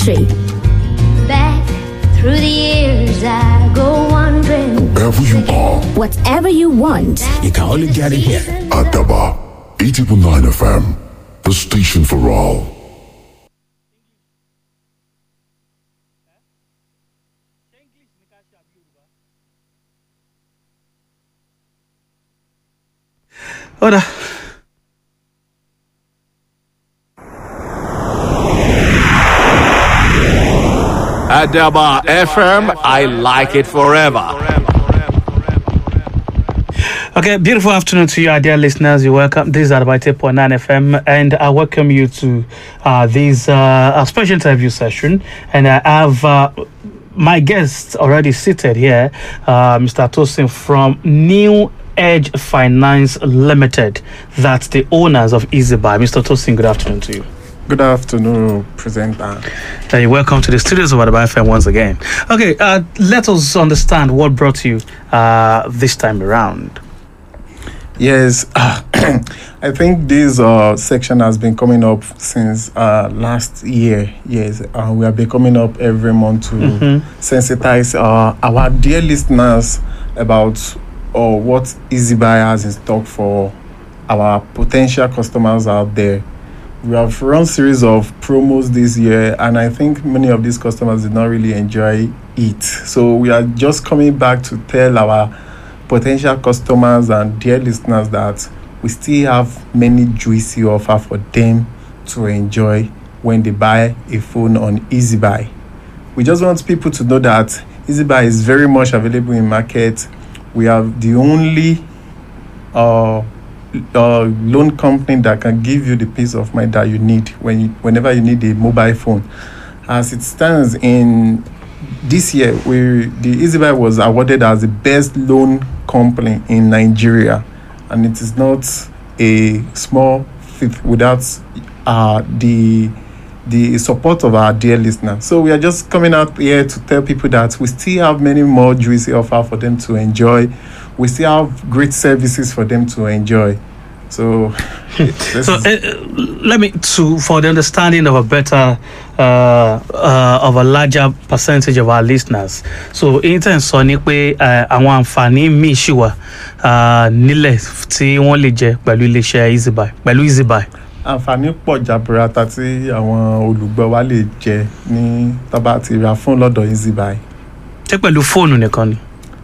country. Back through the years, I go wandering. Wherever you are, Whatever you want, You can only get it here. Adaba, 8.9 FM, the station for all. ọ̀dà Adaba FM, I like it forever. Okay, beautiful afternoon to you, our dear listeners. You're welcome. This is Adabite Point 9 FM, and I welcome you to uh, this uh, a special interview session. And I have uh, my guest already seated here, uh, Mr. Tosin from New Edge Finance Limited. That's the owners of EasyBuy. Mr. Tosin, good afternoon to you. Good afternoon, presenter. Uh, you're welcome to the studios of Adaba FM once again. Okay, uh, let us understand what brought you uh, this time around. Yes, I think this uh, section has been coming up since uh, last year. Yes, uh, we have been coming up every month to sensitize uh, our dear listeners about uh, what EasyBuy has in stock for our potential customers out there. We have run series of promos this year, and I think many of these customers did not really enjoy it. So we are just coming back to tell our potential customers and dear listeners that we still have many juicy offer for them to enjoy when they buy a phone on EasyBuy. We just want people to know that EasyBuy is very much available in market. We have the only uh, uh, loan company that can give you the peace of mind that you need when you, whenever you need a mobile phone. As it stands in this year, we the EasyBuy was awarded as the best loan company in Nigeria, and it is not a small feat without uh, the the support of our dear listeners. So we are just coming out here to tell people that we still have many more juicy offer for them to enjoy. We still have great services for them to enjoy. So, this So is- uh, let me to for the understanding of a better uh, uh, of a larger percentage of our listeners. So intan sọ ni pé uh, àwọn àǹfààní míì ṣì wà uh, nílẹ̀ tí wọ́n lè jẹ pẹ̀lú iléeṣẹ́ EasyBuy pẹ̀lú EasyBuy. àǹfààní pọ̀ jaburata tí àwọn olùgbọ́ wa lè jẹ ní tọ́ba ti ra fún lọ́dọ̀ EasyBuy. ṣé pẹ̀lú fóònù nìkan ni.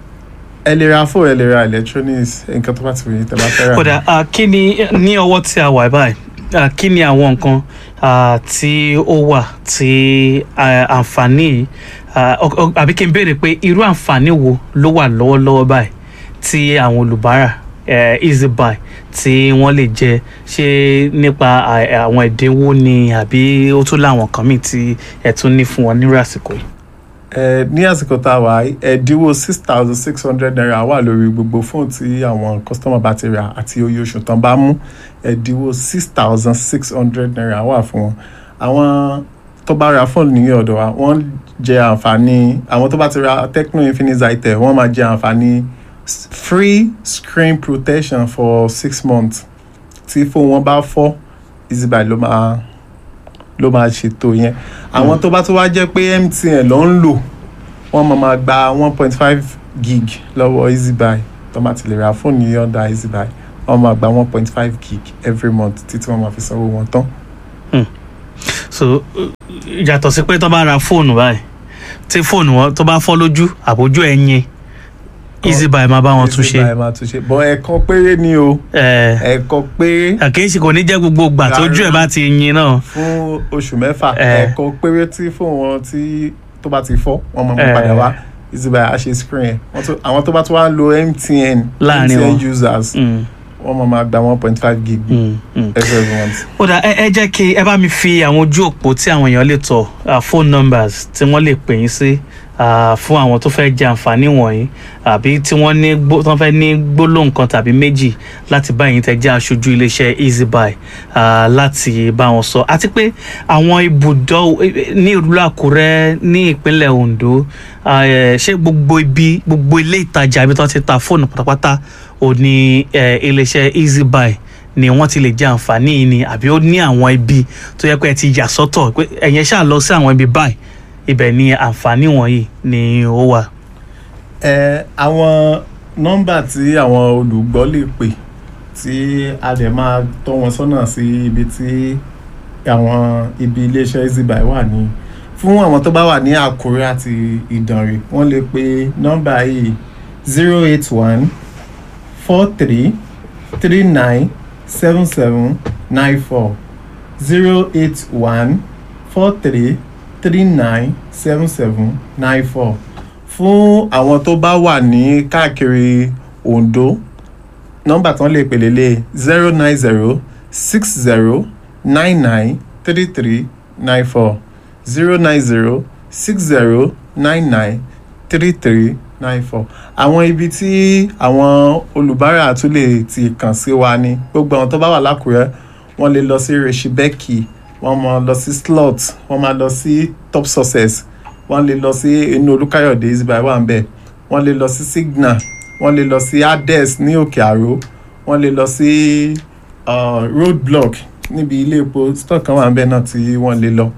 ẹ lè ra fóònù ẹ lè ra electronics nǹkan tó bá ti wòye tẹ́ bá fẹ́ rà. kódà uh, kí ni ní ọwọ́ tí a wà báyìí uh, kí ni àwọn nǹkan uh, tí ó wà tí uh, àǹfààní yìí, uh, ọ- ọ- àbí kí n béèrè pé irú àǹfààní wo ló wà lọ́wọ́lọ́wọ́ báyìí tí àwọn olùbárà uh, EasyBuy tí wọ́n lè jẹ ṣé nípa uh, àwọn ẹ̀dínwó ni àbí ó tún láwọn kan míì tí ẹ̀ tún ní fún wọn nírú àsìkò yìí. ẹ ní àsìkò tá a wà yìí, ẹ̀dínwó six thousand six hundred naira wà lórí gbogbo fóònù tí àwọn kọ́sítọ́mà bá ti rà àti oye oṣù tán bá mú ẹ̀dínwó six thousand six hundred naira wà fún wọn. àwọn tó bá ra fóònù ní ọ̀dọ̀ wa wọ́n jẹ àǹfààní àwọn tó bá ti ra Tecno Infinix itel wọ́n máa jẹ àǹfààní s- free screen protection for six months tí fóònù wọn bá fọ́ EasyBuy ló máa ló máa ṣètò yẹn àwọn tó bá tó wá jẹ́ pé MTN ló ń lò wọ́n máa máa gba one point five gig lọ́wọ́ EasyBuy tó máa ti lè ra fóònù yìí ọ̀dà EasyBuy wọ́n máa gba one point five gig every month títí wọ́n máa fi sanwó wọn tán. so uh, yàtọ̀ sí pé tó bá ra fóònù báyìí tí fóònù wọn tó bá fọ́ lójú àbójú ẹ̀yìn EasyBuy máa bá wọn tún ṣe. EasyBuy máa tún ṣe bọ́ ẹ̀ẹ̀kan péré ni o ẹ ẹ̀ẹ̀kan péré àkéyèsí kò ní jẹ́ gbogbo ìgbà tójú ẹ̀ bá ti yin náà. fún oṣù mẹ́fà Eh. ẹ̀ẹ̀kan péré tí fóònù wọn tí tó bá ti fọ́ wọ́n máa mú Eh. padà wá EasyBuy á ṣe screen ẹ̀ Wọ́n tún- àwọn tó bá tún wá ń lo MTN Láàrin wọn. MTN users Mm, wọ́n máa máa gba one point five gig mm, mm. every month. ó dà ẹ ẹ jẹ́ kí ẹ bá mi fi àwọn ojú òpó tí àwọn èèyàn lè tọ̀ uh, phone numbers tí wọ́n lè pè yín sí uh, fún àwọn tó fẹ́ jẹ àǹfààní wọ̀nyí àbí tí wọ́n ní gbó tí wọ́n fẹ́ ní gbólóhùn kan tàbí méjì láti bá yín tẹ́ jẹ́ aṣojú iléeṣẹ́ EasyBuy uh, láti bá wọn sọ àti pé àwọn ibùdó ní ìlú Àkúrẹ́ ní ìpínlẹ̀ Ondo uh, ṣé gbogbo ibi gbogbo ilé ìtajà ibi tí wọ́n ti ta fóònù pátápátá ò ní uh, iléeṣẹ́ EasyBuy ni wọ́n ti lè jẹ àǹfààní yìí ni àbí ó ní àwọn ibi tó yẹ pé ẹ ti yà sọ́tọ̀ pé ẹ̀yin ṣáà lọ sí àwọn ibi báyìí ibẹ̀ ni àǹfààní wọ̀nyí ni ó wà. ẹ àwọn nọ́mbà tí àwọn olùgbọ́ lè pè tí a dẹ̀ máa tọ́ wọn sọ́nà sí ibi tí àwọn ibi iléeṣẹ́ easybuy wà ní fún àwọn tó bá wà ní àkúrẹ́ àti ìdànrè wọ́n lè pe nọ́mbà yìí zero eight one four three three nine seven seven nine four zero eight one four three three nine seven seven nine four fún àwọn tó bá wà ní káàkiri Ondo nọ́mbà tán lè pè lélẹ̀ zero nine zero six zero nine nine three three nine four zero nine zero six zero nine nine three three nine four àwọn ibi tí àwọn olùbárà tún lè ti kàn sí wa ni gbogbo àwọn tó bá wà lákùrẹ́ wọ́n lè lọ sí reshibeki wọ́n máa lọ sí slot wọ́n máa lọ sí top success wọ́n lè lọ sí inú olúkáyọ̀dé easybuy wà ń bẹ̀ wọ́n lè lọ sí signal wọ́n lè lọ sí ades ní òkè àró wọ́n lè lọ sí uh, road block níbi ilé epo stock kan wà ń bẹ̀ náà tí wọ́n lè lọ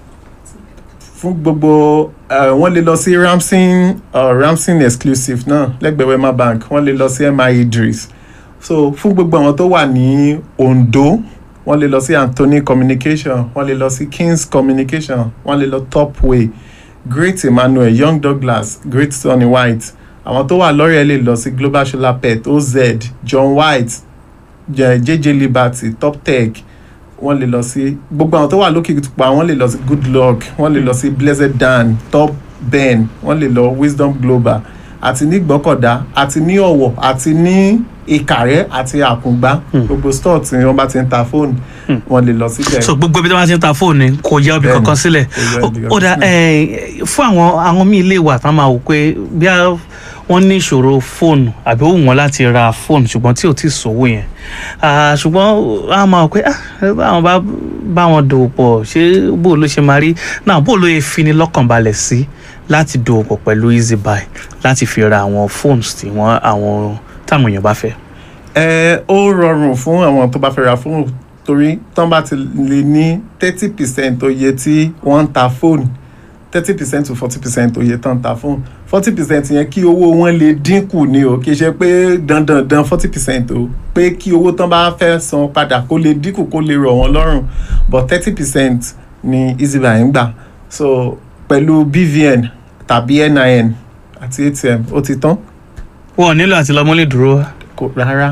fún gbogbo uh, wọ́n lè lọ sí ramsing uh, ramsing exclusive náà lẹ́gbẹ̀ẹ́ wema bank wọ́n lè lọ sí mi idris so fún gbogbo àwọn tó wà ní ondo wọ́n lè lọ sí anthony communication wọ́n lè lọ sí kings communication wọ́n lè lọ topway great emmanuel young douglas great sonny white àwọn tó wà lọ́rẹ̀ lè lọ sí global solar pet oz john white J- jj liberty top tech wọ́n lè lọ sí gbogbo àwọn tó wà lókè pa wọ́n lè lọ sí good luck wọ́n lè lọ sí blessed dan top ben wọ́n lè lọ wisdom global àti ní gbọ́kọ̀dá àti ní ọ̀wọ̀ àti ní ìkàrẹ́ àti àkùngbá gbogbo store tí wọ́n bá ti ń ta fóònù wọ́n lè lọ síbẹ̀. so gbogbo ibi tí wọ́n ti ń ta fóònù ni kò yẹ obì Bẹ́ẹ̀ni, kankan sílẹ̀ kò yẹ ibì ó dà kankan ẹ, fún àwọn àwọn míì lè wà tán máa wò pé bí a- wọ́n ní ìṣòro fóònù àbí ó wù wọ́n láti ra fóònù ṣùgbọ́n tí ò tí ì sówó yẹn Ah, ṣùgbọ́n a máa wò pé ah, báwọn bá bá wọn dòwò pọ̀ ṣé bó ló ṣe máa rí náà bó ló yẹ fini lọ́kàn balẹ̀ sí láti dòwò pọ̀ pẹ̀lú easybuy láti fi ra àwọn fóònù tí wọ́n àwọn táwọn èèyàn bá fẹ́. ẹ ó rọrùn fún àwọn tó bá fẹ́ ra fóònù torí tán bá ti lè ní thirty percent oye tí wọ́n ń ta fóònù thirty percent to forty percent oye tán ń ta fóònù forty percent yẹn kí owó wọn lè dínkù ni o kì í ṣe pé dandandan forty percent o pé kí owó tán bá fẹ́ san padà kó lè dínkù kó lè rọ̀ wọ́n lọ́rùn but thirty percent ni easybuy ń gbà so pẹ̀lú bvn tàbí nin àti atm ó ti tán wọn ò nílò àti lọ mọ́lẹ̀ dúró kò rárá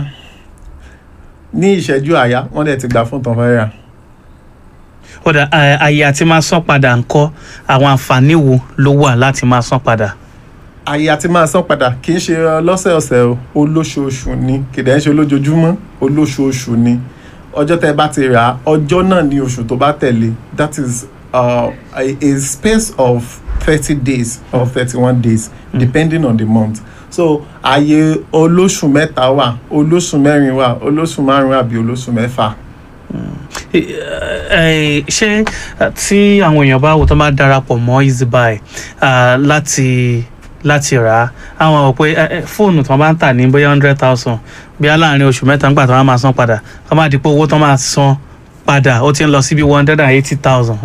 ní ìṣẹ́jú àyá wọ́n dẹ̀ ti gbà fún tán fẹ́ rà ọ̀dà ẹ, àyè àti máa san padà ńkọ́ àwọn àǹfààní wo ló wà láti máa san padà. àyè àti máa san padà kì í ṣe lọ́sẹ̀ọ̀sẹ̀ o olóṣooṣù ni kìdẹ̀ ń ṣe olójoojúmọ́ olóṣooṣù ni ọjọ́ tẹ́ bá ti rà á ọjọ́ náà ní oṣù tó bá tẹ̀lé that is uh, a, a space of thirty days or thirty-one days depending on the month so àyè olóṣù mẹ́ta wà olóṣù mẹ́rin wà olóṣù márùn-ún àbí olóṣù mẹ́fà. Ẹ, ẹ, ṣé ẹ, tí àwọn èèyàn bá wò tó bá darapọ̀ mọ́ easybuy ah, láti láti rà á àwọn àwọn pé ẹ, ẹ, fóònù tó bá ń tà ní bóyá hundred thousand bí láàrin oṣù mẹ́ta nígbà tó wọ́n máa san padà kó má di pé owó tó máa san padà ó ti ń lọ síbi one hundred and eighty thousand.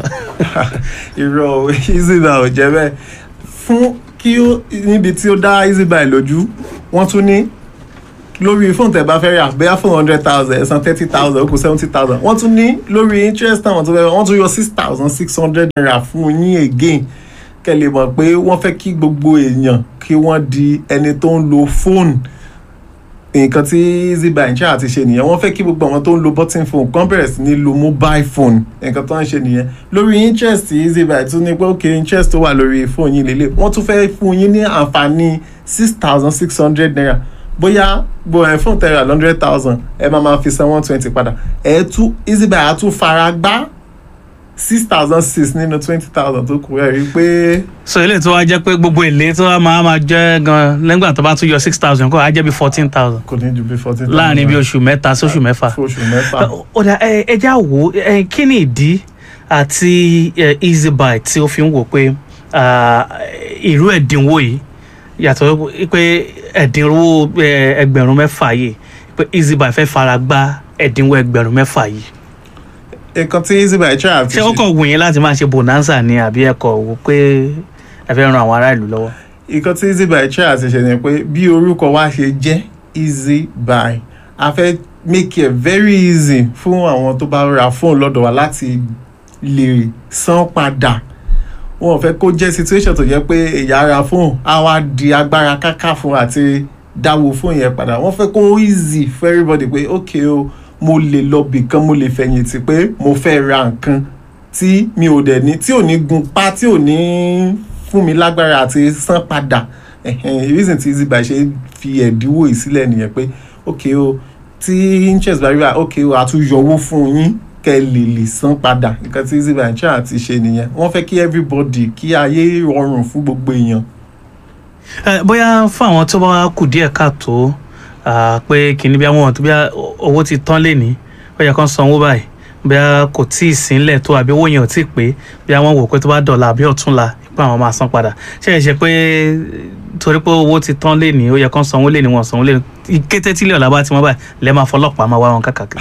irọ́ easybuy ò jẹ́ bẹ́ẹ̀ fún kí ó níbi tí ó dá easybuy lójú wọ́n tún ní lórí fóònù tẹ́ bá fẹ́ rà bóyá fún hundred thousand ẹ̀sán thirty thousand ó kù seventy thousand wọ́n tún ní lórí interest táwọn tó fẹ́ wọ́n tún yọ six thousand six hundred naira fún yín again kẹ́ lè mọ̀ pé wọ́n fẹ́ kí gbogbo èèyàn kí wọ́n di ẹni tó ń lo fóònù nǹkan tí easybuy ń ṣe àti ṣe nìyẹn wọ́n fẹ́ kí gbogbo àwọn tó ń lo button phone kan bẹ̀rẹ̀ sí ní lo mobile phone nǹkan tó ń ṣe nìyẹn lórí interest easybuy tún ní pé ok interest tó wà lórí phone yín lélẹ̀ wọ́n tún fẹ́ fún yín ní àǹfààní six thousand six hundred naira bóyá gbogbo ẹ̀ fún tẹ̀rẹ̀ hundred thousand ẹ máa máa fi san one twenty padà ẹ̀ tún easybuy á tún fara gbá six thousand six nínú twenty thousand tó kù ẹ̀ rí i pé so eléyìí tó wá jẹ́ pé gbogbo èlé tó wá máa máa jẹ́ gan lẹ́gbà tó bá tún yọ six thousand kó á jẹ́ bí fourteen thousand kò ní ju bí fourteen thousand láàrin bí oṣù mẹ́ta sóṣù mẹ́fà. fún oṣù mẹ́fà. ọ̀dà ẹ ẹ já wò ó ẹ kí ni ìdí àti ẹ, easybuy tí ó fi ń wò pé ah, irú ẹ̀dínwó yìí yàtọ̀ pé ẹ̀dínwó ẹ, ẹgbẹ̀rún mẹ́fà yìí pé easybuy fẹ́ fara gbá ẹ̀dínwó ẹgbẹ̀rún mẹ́fà yìí nǹkan tí easybuy try àti ṣé ó kọ̀ wù yín láti máa ṣe bonanza ni àbí ẹ kọ̀ wò pé ẹ fẹ́ ran àwọn ará ìlú lọ́wọ́. nǹkan tí easybuy try àti ṣe ni pé bí orúkọ wa ṣe jẹ́ easybuy a fẹ́ make it very easy fún àwọn tó bá ra fóònù lọ́dọ̀ wa láti lè san padà wọn ò fẹ́ kó jẹ́ situation tó jẹ́ pé èyí ara fóònù á wá di agbára káká fún àti dáwó fóònù yẹn padà wọ́n fẹ́ kó easy for everybody pé ok o mo lè lọ bìkan mo lè fẹ̀yìntì pé mo fẹ́ ra nǹkan tí mi ò dẹ̀ ní tí ò ní gun pa tí ò ní fún mi lágbára àti san padà ẹ̀hẹ̀n, reason tí easybuy ṣe fi ẹ̀dínwó yìí sílẹ̀ nìyẹn pé ok o tí interest bá rí wa ok o a tún yọwó fún yín kẹ́ ẹ lè lè san padà nǹkan tí easybuy ń ṣáà ti ṣe nìyẹn wọ́n fẹ́ kí everybody kí ayé rọrùn fún gbogbo èèyàn Ẹ, bóyá fún àwọn tó bá kù díẹ̀ káàtó ah, pé kìíní bí àwọn tó bí owó ti tán lé ní ó yẹ kán sanwó báyìí bí kò tí ì sínlẹ̀ tó àbí owó yẹn ò tí ì pé bí àwọn wò pé tó bá dọ̀la àbí ọ̀túnla pé àwọn máa san padà ṣé ẹ ṣe pé torí pé owó ti tán lé ní ó yẹ kán sanwó lé ní wọn sanwó lé ní kété tílé ọ̀la bá ti mọ́ báyìí lẹ́ẹ̀ máa fọlọ́pàá máa wá wọn káàkiri.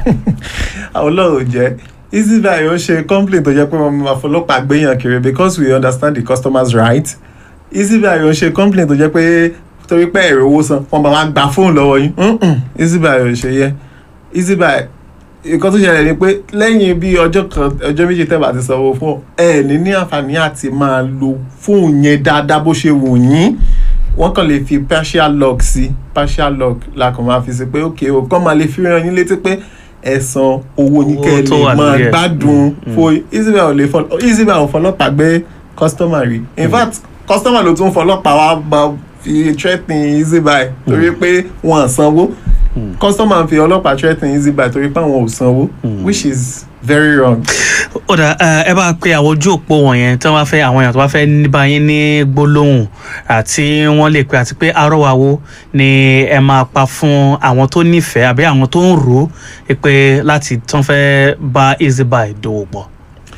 ọlọ́run jẹ́ easybuy ó ṣe complain tó jẹ́ pé wọ́n máa fọlọ́pàá gbéyàn kiri because we understand the customer's right easybuy ó ṣe complain tó jẹ́ pé torí pé ẹ̀rọ owó san wọ́n bá wá gba fóònù lọ́wọ́ yín Mm-mm, easybuy ó ṣe yẹ easybuy nǹkan tó ṣẹlẹ̀ ni pé lẹ́yìn bí ọjọ́ kan ọjọ́ méjì tẹ́ bá ti sanwó fún ẹ ní ní àǹfààní àti máa lo fóònù yẹn dáadáa bó ṣe wù yín wọ́n kàn lè fi partial lock sí partial lock la kàn máa fi sí pé ok o kàn máa lè fi ràn yín létí pé ẹ san owó yín kẹ́ ẹ Owó tó wà lè máa lórí ẹ̀. gbádùn fún easybuy ò lè fọ easybuy ò fọlọ́pàá gbé customer rí in fact customer ló tún fọlọ́pàá wá bá fi threatening easybuy torí pé wọ́n á sanwó customer fi ọlọ́pàá threatening easybuy torí pé àwọn ò sanwó which is very wrong. ó dà ẹ bá pe àwọn ojú òpó wọ̀nyẹn tí wọ́n bá fẹ́ àwọn èèyàn tó bá fẹ́ ní báyìí ní gbólóhùn àti wọ́n lè pe àti pé arọ́wàwó ni ẹ máa pa fún àwọn tó nífẹ̀ẹ́ àbí àwọn tó ń rò ó pé láti tán fẹ́ bá easybuy dòwò pọ̀.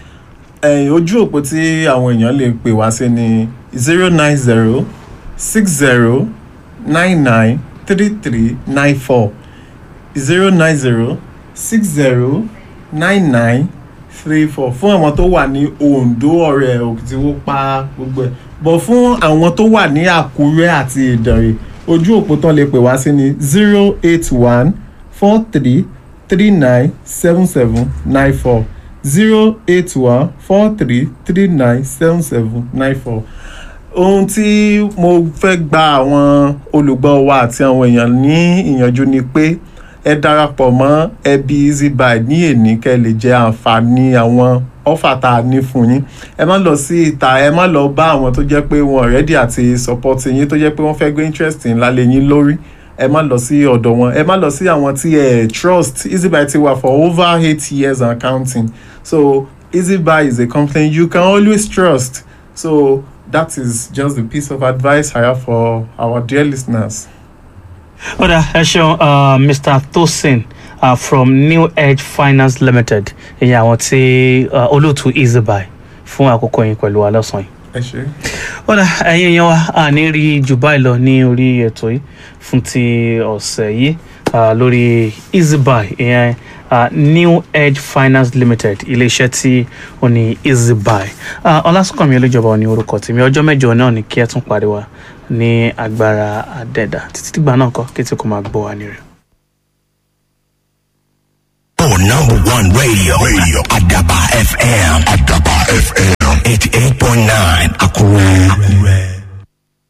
ẹ̀yìn ojú òpó tí àwọn èèyàn lè pè wá sí ni zero nine zero six zero nine nine three three nine four zero nine zero six zero nine nine three four fún àwọn tó wà ní Oǹdó ọ̀rẹ́ Òkìtìwópa gbogbo ẹ̀ bọ̀ fún àwọn tó wà ní Àkúrẹ́ àti Ìdànrè ojú òpó tán lè pè wá sí ni zero eight one four three three nine seven seven nine four zero eight one four three three nine seven seven nine four ohun tí mo fẹ́ gba àwọn olùgbọ́ wa àti àwọn èèyàn ní ìyànjú ni pé ẹ darapọ̀ mọ́ ẹbí easybuy ní èní kẹ́ ẹ lè jẹ àǹfààní àwọn ọ́fà tá a ní fún yín ẹ má lọ sí ìta ẹ má lọ bá àwọn tó jẹ́ pé wọn ready àti support yín tó jẹ́ pé wọ́n fẹ́ gbé interest ńlá lé yín lórí ẹ má lọ sí ọ̀dọ̀ wọn ẹ má lọ sí àwọn tí ẹ trust easybuy ti wà for over eight years and counting so easybuy is a company you can always trust so that is just the piece of advice I have for our dear listeners. ó dà ẹ ṣeun uh, mr tosin uh, from new edge finance limited ìyẹn àwọn tí uh, olóòtú easybuy fún àkókò yín pẹ̀lú wa lọ́sàn-án yìí ẹ ṣe. ó dà ẹ̀yin èèyàn wa a ní rí jù báyìí lọ ní orí ètò yìí fún ti ọ̀sẹ̀ yìí uh, lórí easybuy ìyẹn uh, new edge finance limited iléeṣẹ́ tí ó ní easybuy uh, ọlásùnkànmí olójọba ní orúkọ tèmi ọjọ́ mẹ́jọ náà ni kí ẹ tún pàdé wa ní agbára àdẹ́dà títí dìgbà náà kọ́ kí tí kò máa gbọ́ wa ní rẹ̀. Oh, number one radio. Radio. Adaba FM. Adaba FM. 88.9. Akure.